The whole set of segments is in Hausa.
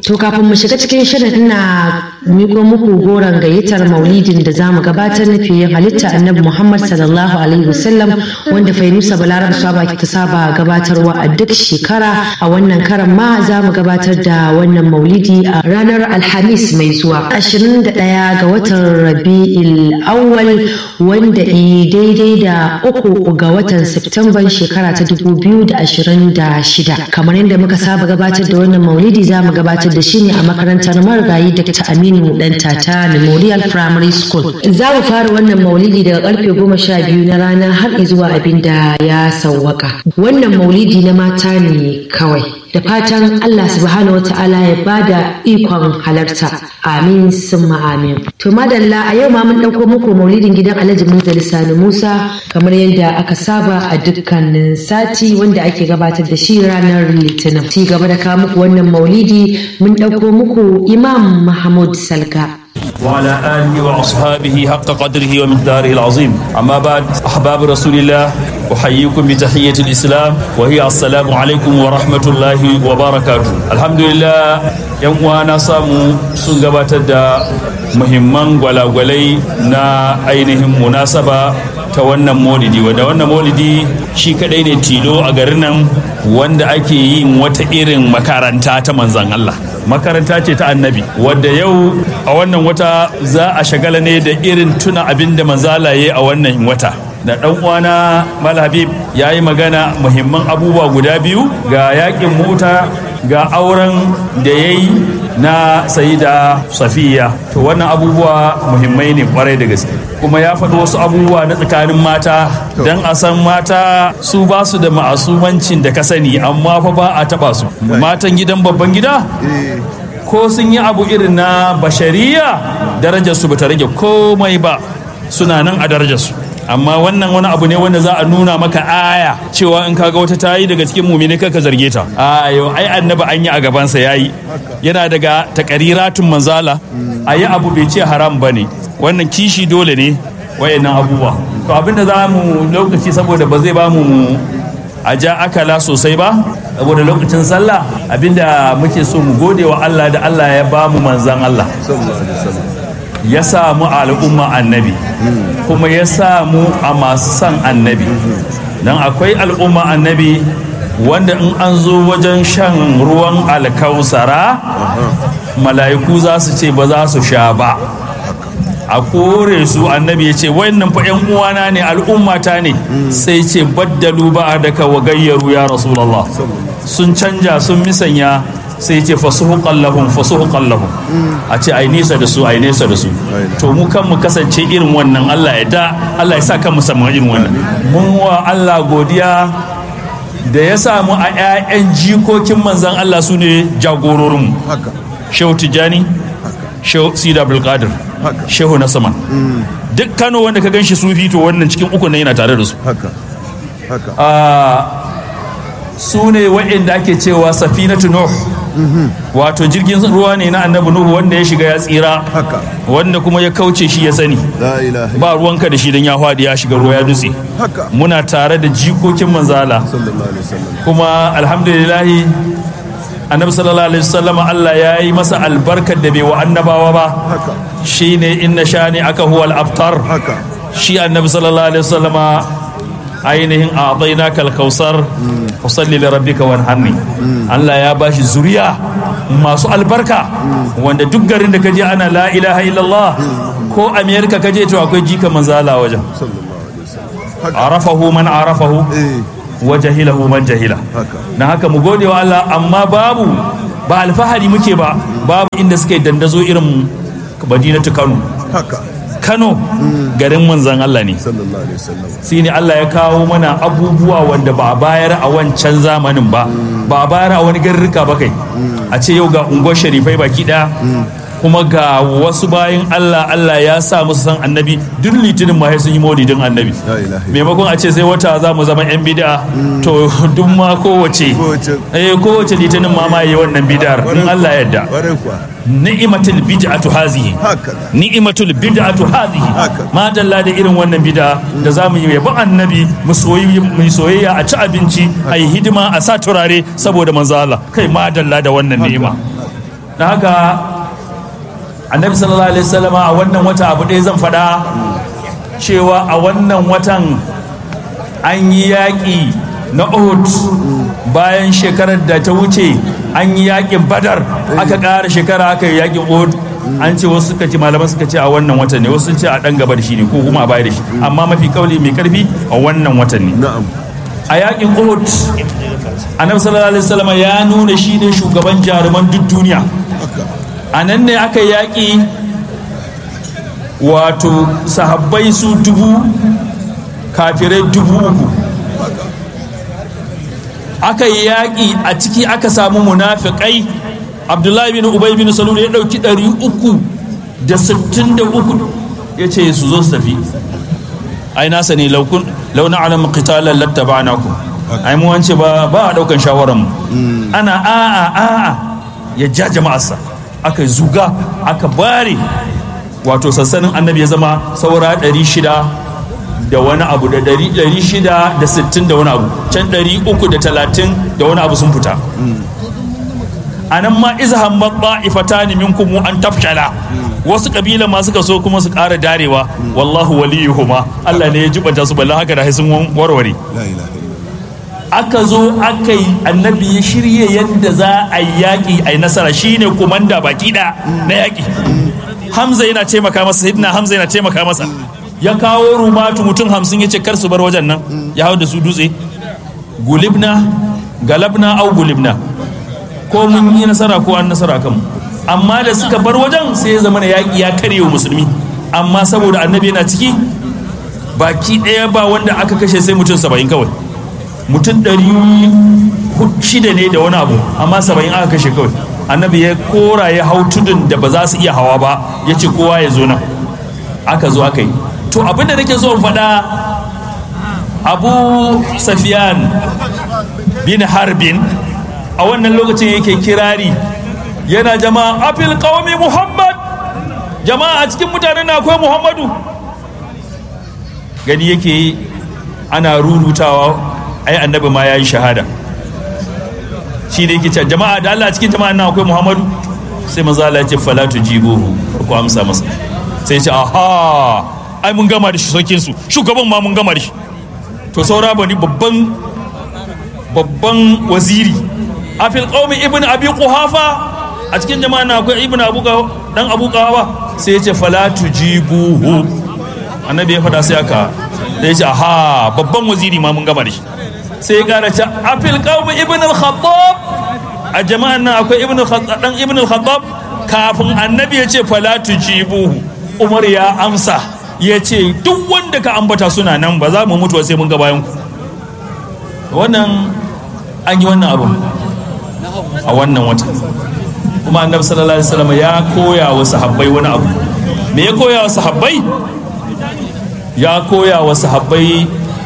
To kafin mu shiga cikin shirin na miko muku goron gayyatar maulidin da za mu gabatar na fiye halitta annabi Muhammad sallallahu alaihi wasallam wanda Fainusa Balarab Saba ta saba gabatarwa a duk shekara a wannan karan ma za mu gabatar da wannan maulidi a ranar Alhamis mai zuwa 21 ga watan Rabi'il Awwal wanda i daidai da uku ga watan Septemban shekara ta 2026 kamar yadda muka saba gabatar da wannan maulidi za mu gabatar da shi ne a makarantar marigayi Dr. Aminu Dan Tata Memorial Primary School. Za mu fara wannan maulidi daga karfe goma sha biyu na rana har zuwa abin da ya sauwaka. Wannan maulidi na mata ne kawai. Da fatan Allah subhanahu wa ta'ala ya bada ikon halarta. Amin summa amin. To madalla a yau ma mun ɗauko muku maulidin gidan Alhaji Munzali Sani Musa kamar yadda aka saba a dukkanin sati wanda ake gabatar da shi ranar Litinin. Ci gaba da kawo muku wannan maulidi mun ɗauko muku Imam Mahmud Salga. وعلى آله وأصحابه حق قدره ومقداره العظيم أما بعد أحباب رسول الله أحييكم بتحية الإسلام وهي السلام عليكم ورحمة الله وبركاته الحمد لله يوم وانا سامو سنغبات دا muhimman gwalagwalai na ainihin munasaba ta wannan maulidi wanda wannan maulidi shi kadai ne tilo a garin nan wanda ake yin wata irin makaranta ta manzan Allah makaranta ce ta annabi wadda yau a wannan wata za a shagala ne da irin tuna abin da manzala ya a wannan wata da ɗan uwana mal habib ya yi magana muhimman abubuwa guda biyu ga yakin mota ga auren da ya yi na sayida safiya to wannan abubuwa muhimmai ne kwarai da gaske kuma ya faɗi wasu abubuwa na tsakanin mata don a san mata su ba su da ma'asumancin da ka sani amma fa ba a taɓa su matan gidan babban gida ko sun yi abu irin na bashariya darajarsu ba ta rage komai ba suna nan a darajarsu amma wannan wani abu ne wanda za a nuna maka aya cewa in kaga wata tayi daga cikin mumini ka zarge ta a yau ai annabi an yi a gabansa yayi yana daga takariratun manzala a yi abu bai ce haram ba ne wannan kishi dole ne wayannan abubuwa to abinda za mu lokaci saboda ba zai ba mu a ja akala sosai ba saboda lokacin sallah abinda muke so mu gode wa Allah da Allah ya ba mu manzan Allah ya samu al'umma annabi kuma ya samu a masu son annabi don akwai al'umma annabi wanda in an zo wajen shan ruwan alkausara mala'iku za su ce ba za su sha ba a kore su annabi ya ce wayannan fa yan uwana ne al'ummata ne sai ce baddalu ba daka wa gayyaru ya rasulallah sun canja sun misanya sai ce fasuhuqan lahum fasuhuqan lahum a ce ai nesa da su ai nesa da su to mu kan mu kasance irin wannan Allah ya da Allah ya sa kan mu samu irin wannan mun wa Allah godiya da ya samu a ƴaƴan jikokin manzon Allah su ne jagororin mu Shehu Tijani Shehu Sida Abdul Qadir Shehu Nasaman duk Kano wanda ka ganshi sufi to wannan cikin uku ne yana tare da su haka haka su ne waɗanda ake cewa safinatu nuh wato jirgin ruwa ne na annabi nuhu wanda ya shiga ya tsira haka wanda kuma ya kauce shi ya sani la ilaha ba ruwanka da shi don ya faɗi ya shiga ruwa ya dutse haka muna tare da jikokin manzala sallallahu alaihi wasallam kuma alhamdulillahi annabi sallallahu alaihi wasallam Allah ya yi masa albarkar da bai wa annabawa ba haka shine inna shani aka huwa al-abtar haka shi annabi sallallahu alaihi wasallama ainihin a na kalkausar fasalli da rabbika wanharni Allah ya bashi zuriya masu albarka wanda duk garin da kaje ana la ilaha illallah ko amerika kaje to akwai jika manzala wajen sallallahu alaihi wasallam arafahu man arafahu eh wa jahilahu man jahila haka na haka mu gode wa Allah amma babu ba alfahari muke ba babu inda suka yi dandazo irin madinatu Kano haka Kano garin manzan Allah ne sallallahu alaihi wasallam shi ne Allah ya kawo mana abubuwa wanda ba a bayar a wancan zamanin ba ba a bayar a wani garrika ba kai a ce yau ga unguwar sharifai baki daya kuma ga wasu bayan Allah Allah ya sa musu san annabi duk litinin ma sai sun yi maulidin annabi La ilaha illallah. maimakon a ce sai wata za mu zama yan bid'a to duk ma kowace Kowace. eh kowace litinin ma ma yi wannan bid'ar in Allah ya yarda Ƙwarai kuwa ni'matul bid'atu hazihi haka ni'imatul bid'atu hadhihi Haka. ma dalla da irin wannan bid'a da zamu yi yabi annabi mu soyi mu soyayya a ci abinci a yi hidima a sa turare saboda manzo Allah kai ma dalla da wannan ni'ima da haka annabi sallallahu alaihi wasallama a wannan wata abu ɗaya zan faɗa cewa a wannan watan an yi yaƙi na Uhud bayan shekarar da ta wuce an yi yaƙin Badar aka ƙara shekara aka yi yaƙin Uhud an ce wasu suka ce malaman suka ce a wannan watan ne wasu sun ce a ɗan gaba da shi ne ko kuma a baya da shi amma mafi kauli mai karfi a wannan watan ne na'am a yaƙin Uhud annabi sallallahu alaihi wasallam ya nuna shi ne shugaban jaruman duk duniya a nan ne aka yaƙi wato sahabbai su dubu kafirai dubu uku aka yi yaƙi a ciki aka samu munafiƙai abdullahi bin ubay bin salul ya ɗauki ɗari uku da sittin da uku ya ce su zo su tafi ai nasa ne launa alam qitalan lattaba'na ku ai mu wance ba ba a ɗaukan shawaran mu ana a'a a'a ya ja jama'arsa aka zuga aka bare wato sassanin annabi ya zama saura ɗari shida da wani abu da ɗari shida da sittin da wani abu can ɗari uku da talatin da wani abu sun fita a nan ma izhan maɓa ifata ne minkum an tafshala wasu kabila ma suka so kuma su ƙara darewa wallahu waliyuhuma Allah ne ya jibanta su balla haka da sun warware la ilaha illallah aka zo aka yi annabi ya shirya yadda za a yi yaƙi a yi nasara shine kumanda baki ɗaya na yaƙi hamza yana taimaka masa sayyidina hamza yana taimaka masa ya kawo rumatu mutum hamsin ya ce kar su bar wajen nan ya hau da su dutse gulibna galabna au gulibna ko mun yi nasara ko an nasara kan amma da suka bar wajen sai ya zama yaƙi ya karye musulmi amma saboda annabi yana ciki baki ɗaya ba wanda aka kashe sai mutum saba'in kawai mutum ɗari shida ne da wani abu amma saba'in aka kashe kawai annabi ya kora ya hau tudun da ba za su iya hawa ba ya ce kowa ya zo nan aka zo aka yi to abinda nake so in faɗa abu safiyan bin harbin a wannan lokacin yake kirari yana jama'a afil qaumi muhammad jama'a a cikin mutanen na akwai muhammadu gani yake ana rurutawa ai annabi ma ya yi shahada shi da yake cewa jama'a da Allah cikin jama'a nan akwai Muhammadu sai manzo Allah ya ce fala tujibuhu ku amsa masa sai ya ce aha ai mun gama da shi sokin su shugaban ma mun gama da shi to saura bani babban babban waziri a fil qaumi ibnu abi quhafa a cikin jama'a nan akwai ibnu abu dan abu qahafa sai ya ce fala tujibuhu annabi ya fada sai aka da ya ce aha babban waziri ma mun gama da shi sai ya kara ce a fil qawmi ibn al-khattab a jama'an nan akwai ibn al-khattab dan ibn al-khattab kafin annabi ya ce fala tujibuhu umar ya amsa ya ce duk wanda ka ambata suna nan ba za mu mutu sai mun ga bayan ku wannan an yi wannan abu a wannan wata kuma annabi sallallahu alaihi wasallam ya koya wa sahabbai wani abu me ya koya wa sahabbai ya koya wa sahabbai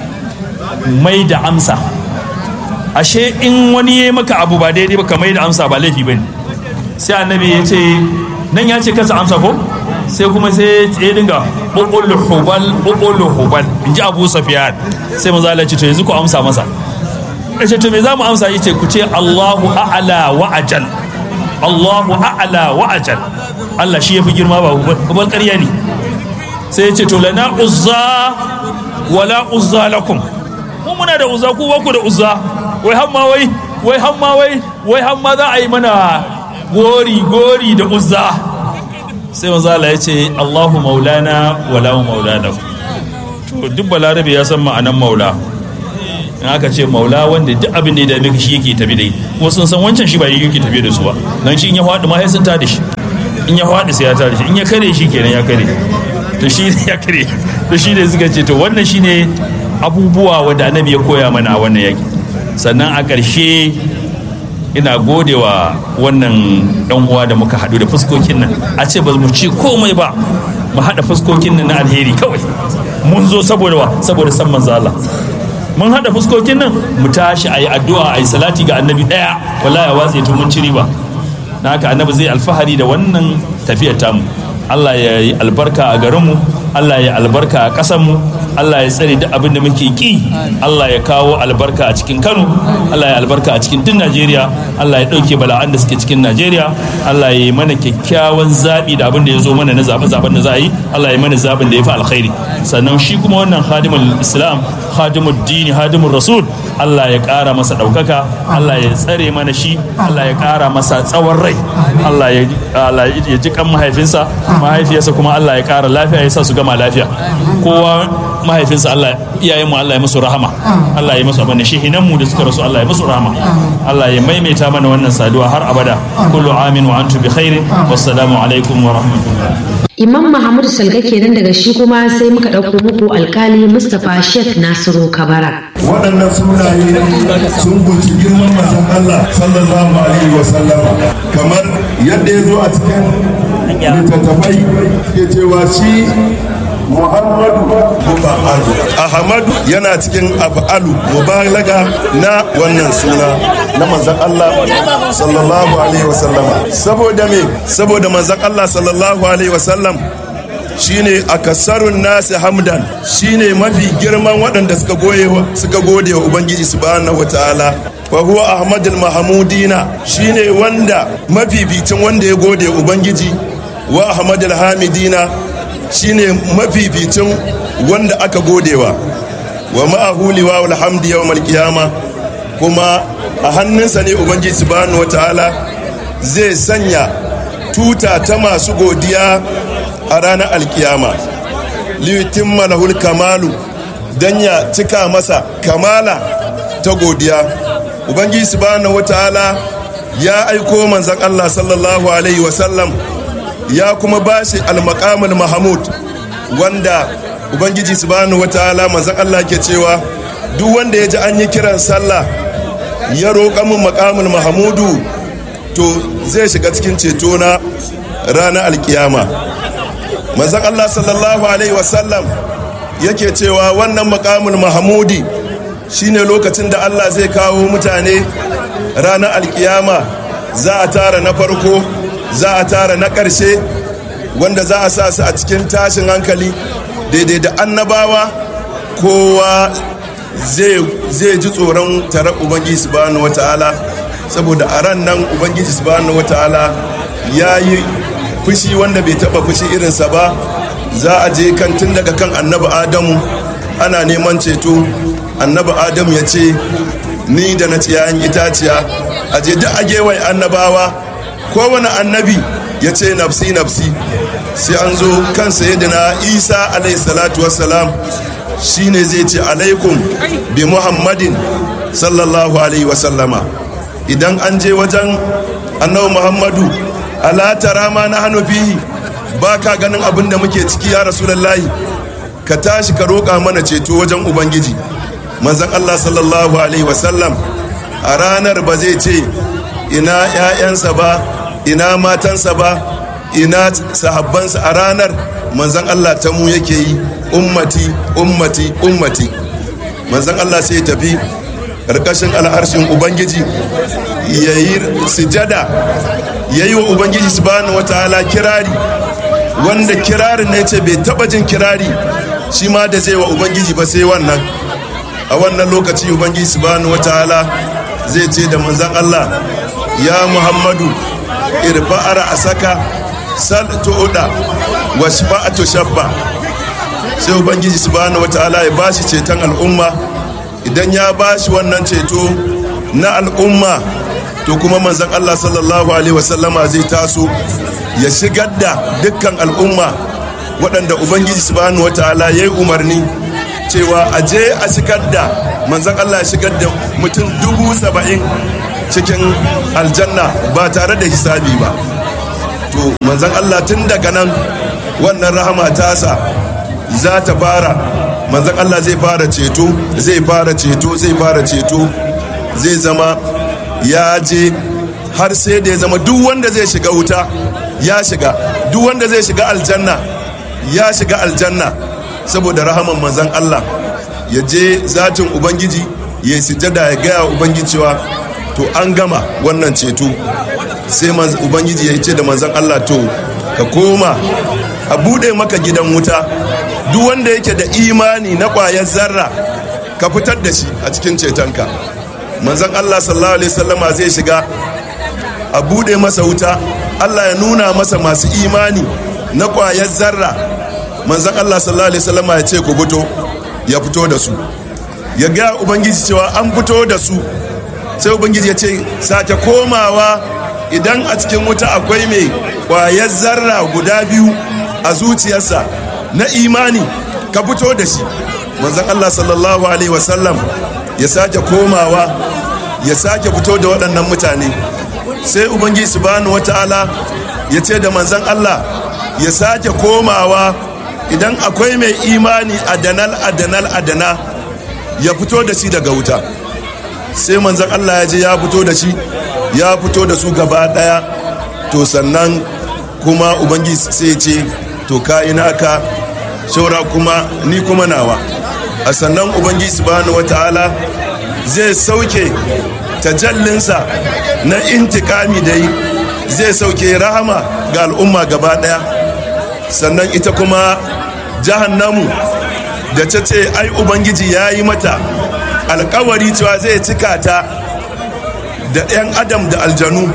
mai da amsa ashe in wani ya maka abu ba daidai ba ka mai da amsa ba laifi bane sai annabi ya ce nan ya ce kasa amsa ko sai kuma sai ya dinga bukul hubal bukul hubal in ji abu safiyan sai maza Allah ce to yanzu ku amsa masa ya ce to me za mu amsa ya ce ku ce Allahu a'ala wa ajal Allahu a'ala wa ajal Allah shi ya fi girma ba hubal ƙarya ne sai ya ce to lana uzza wala uzza lakum mu muna da uzza ku ku da uzza wai hamma wai wai hamma wai wai hamma za a yi mana gori gori da uzza sai manzo Allah ya ce Allahu maulana wala maulana to duk balarabe ya san ma'anan maula in aka ce maula wanda duk abin da ya dame ka shi yake tafi da kuma sun san wancan shi ba yake tafi da su ba dan shi in ya faɗi ma sai sun tada shi in ya faɗi sai ya tada shi in ya kare shi kenan ya kare to shi ne ya kare to shi ne suka ce to wannan shi ne abubuwa wanda annabi ya koya mana a wannan yaki sannan a ƙarshe ina godewa wannan dan uwa da muka haɗu da fuskokin nan a ce ba mu ci komai ba mu haɗa fuskokin nan na alheri kawai mun zo saboda wa saboda san manzo Allah mun haɗa fuskokin nan mu tashi ayi addu'a ayi salati ga annabi ɗaya wallahi watse to mun ci riba na haka annabi zai alfahari da wannan tafiyar tamu Allah ya yi albarka a garinmu Allah ya albarka a ƙasarmu Allah ya tsare duk abin da muke ki Allah ya kawo albarka a cikin Kano Allah ya albarka a cikin duk Najeriya Allah ya ɗauke bala'an da suke cikin Najeriya Allah ya yi mana kyakkyawan zaɓi da abin da ya zo mana na zaɓe-zaɓen da za a yi Allah ya mana zaɓin da ya fi alkhairi sannan shi kuma wannan khadimul Islam khadimul dini khadimul rasul Allah ya ƙara masa ɗaukaka Allah ya tsare mana shi Allah ya ƙara masa tsawon rai Allah ya ji kan mahaifinsa mahaifiyarsa kuma Allah ya ƙara lafiya ya sa su gama lafiya kowa mahaifinsa Allah iyayenmu Allah ya musu rahama Allah ya musu abin shehinan mu da suka rasu Allah ya musu rahama Allah ya maimaita mana wannan saduwa har abada kullu amin wa antum bi khairin wassalamu alaikum wa rahmatullah Imam Muhammadu Salga kenan daga shi kuma sai muka ɗauko muku alkali Mustapha Sheikh Nasiru Kabara. Waɗannan sunaye sun guji girman manzon Allah sallallahu alaihi wa sallam kamar yadda ya zo a cikin littattafai ke cewa shi Muhammadu Muba'alu. Ahmadu yana cikin af'alu mubalaga na wannan suna na manzon Allah sallallahu alaihi wasallama. Saboda me? Saboda manzon Allah sallallahu alaihi wasallam shine akasarun nasi hamdan shine mafi girman waɗanda suka goye suka gode wa ubangiji subhanahu wataala wa huwa ahmadul mahmudina shine wanda mafificin wanda ya gode ubangiji wa ahmadul hamidina shine mafificin wanda aka godewa wa ma'ahu liwa alhamdi yawmal qiyama kuma a hannunsa ne ubangiji subhanahu wataala zai sanya tuta ta masu godiya a ranar alkiyama liyutimma lahul kamalu dan ya cika masa kamala ta godiya ubangiji subhanahu wataala ya aiko manzon Allah sallallahu alaihi wasallam ya kuma bashi almakamul mahamud wanda ubangiji subhanahu wataala manzon Allah ke cewa duk wanda ya ji an yi kiran sallah ya roƙa min makamul mahamudu to zai shiga cikin ceto na ranar alkiyama manzon Allah sallallahu alaihi wasallam yake cewa wannan makamul mahamudi shine lokacin da Allah zai kawo mutane ranar alkiyama za a tara na farko za a tara na ƙarshe wanda za a sa su a cikin tashin hankali daidai da annabawa kowa zai ji tsoron tare ubangiji subhanahu wata'ala saboda a ran nan ubangiji subhanahu wata'ala ya yi fushi wanda bai taba fushi irinsa ba za a je kan tun daga kan annabi adamu ana neman ceto annabi adamu ya ce ni da na ciyayin itaciya a je duk a gewaye annabawa kowane annabi ya ce nafsi nafsi sai an zo kan sayyidina isa alayhi salatu wassalam shine zai ce alaikum bi muhammadin sallallahu alaihi wasallama idan an je wajen annabi muhammadu ala tara ma na hannu fihi ba ka ganin abin da muke ciki ya rasulallahi ka tashi ka roƙa mana ceto wajen ubangiji manzon allah sallallahu alaihi wasallam a ranar ba zai ce ina 'ya'yansa ba ina matansa ba ina sahabbansa a ranar manzon allah ta mu yake yi ummati ummati ummati manzon allah sai ya tafi ƙarƙashin al'arshin ubangiji ya yi sujada ya yi wa ubangiji subhanahu wataala kirari wanda kirarin ne ce bai taba jin kirari shi ma da zai wa ubangiji ba sai wannan a wannan lokaci ubangiji subhanahu wataala zai ce da manzan Allah ya muhammadu irfa'ara a saka sal tu'uda wa shafa'atu shabba sai ubangiji subhanahu wataala ya bashi ceton al'umma idan ya bashi wannan ceto na al'umma to kuma manzan Allah sallallahu alaihi wasallama zai taso ya shigar da dukkan al'umma waɗanda ubangiji subhanahu wataala ya yi umarni cewa a je a shigar da manzan Allah ya shigar da mutum dubu saba'in cikin aljanna ba tare da hisabi ba to manzan Allah tun daga nan wannan rahama tasa za ta fara manzan Allah zai fara ceto zai fara ceto zai fara ceto zai zama ya je har sai da ya zama duk wanda zai shiga wuta ya shiga duk wanda zai shiga aljanna ya shiga aljanna saboda rahaman manzan Allah ya je zatin ubangiji ya yi sujada ya gaya ubangiji cewa to an gama wannan ceto sai ubangiji ya ce da manzan Allah to ka koma a bude maka gidan wuta duk wanda yake da imani na ƙwayar zarra ka fitar da shi a cikin cetonka manzon Allah sallallahu alaihi wasallama zai shiga a bude masa wuta Allah ya nuna masa masu imani na ƙwayar zarra manzon Allah sallallahu alaihi wasallama ya ce ku fito ya fito da su ya ga ubangiji cewa an fito da su sai ubangiji ya ce sake komawa idan a cikin wuta akwai mai ƙwayar zarra guda biyu a zuciyarsa na imani ka fito da shi manzon Allah sallallahu alaihi wasallam ya sake komawa ya sake fito da waɗannan mutane sai ubangiji subhanahu wata'ala ya ce da manzon Allah ya sake komawa idan akwai mai imani adanal adanal adana ya fito da shi daga wuta sai manzon Allah ya je ya fito da shi ya fito da su gaba daya to sannan kuma ubangiji sai ce to ka ina ka shaura kuma ni kuma nawa a sannan ubangiji subhanahu wata'ala zai sauke tajallinsa na intikami da yi zai sauke rahama ga al'umma gaba daya sannan ita kuma jahannamu da ta ce ai ubangiji ya yi mata alkawari cewa zai cika ta da 'yan adam da aljanu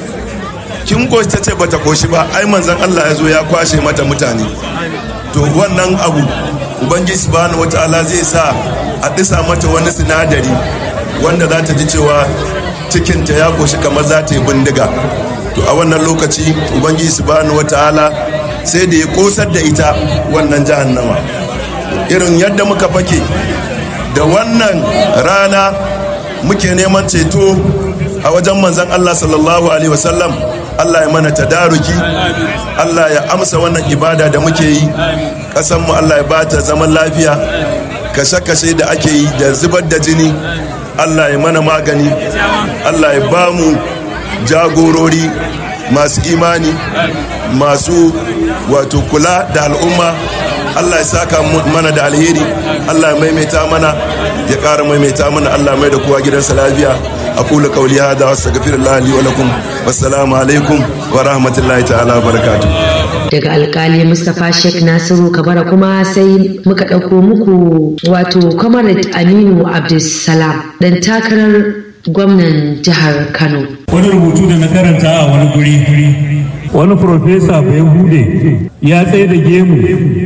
kin goshi ta ce bata koshi ba ai manzan allah ya zo ya kwashe mata mutane to wannan abu ubangiji subhanahu wata'ala zai sa a disa mata wani sinadari wanda za ta ji cewa cikinta ya koshi kamar za ta yi bindiga to a wannan lokaci ubangiji subhanahu wata'ala sai da ya kosar da ita wannan jahannama irin yadda muka fake da wannan rana muke neman ceto a wajen manzan Allah sallallahu alaihi wasallam Allah ya mana tadaruki Allah ya amsa wannan ibada da muke yi ƙasanmu Allah ya bata zaman lafiya kashe-kashe da ake yi da zubar da jini Allah ya mana magani Allah ya ba mu jagorori masu imani masu wato kula da al'umma Allah ya saka mana da alheri Allah ya maimaita mana ya ƙara maimaita mana Allah mai da kowa gidansa lafiya aqulu qawli hadha wastaghfirullah li wa lakum wassalamu alaikum wa rahmatullahi ta'ala wa barakatuh daga alkali mustapha sheikh nasiru kabara kuma sai muka ɗauko muku wato comrade aminu abdulsalam dan takarar gwamnan jihar kano wani rubutu da na karanta a wani guri wani profesa bai bude ya tsaye da gemu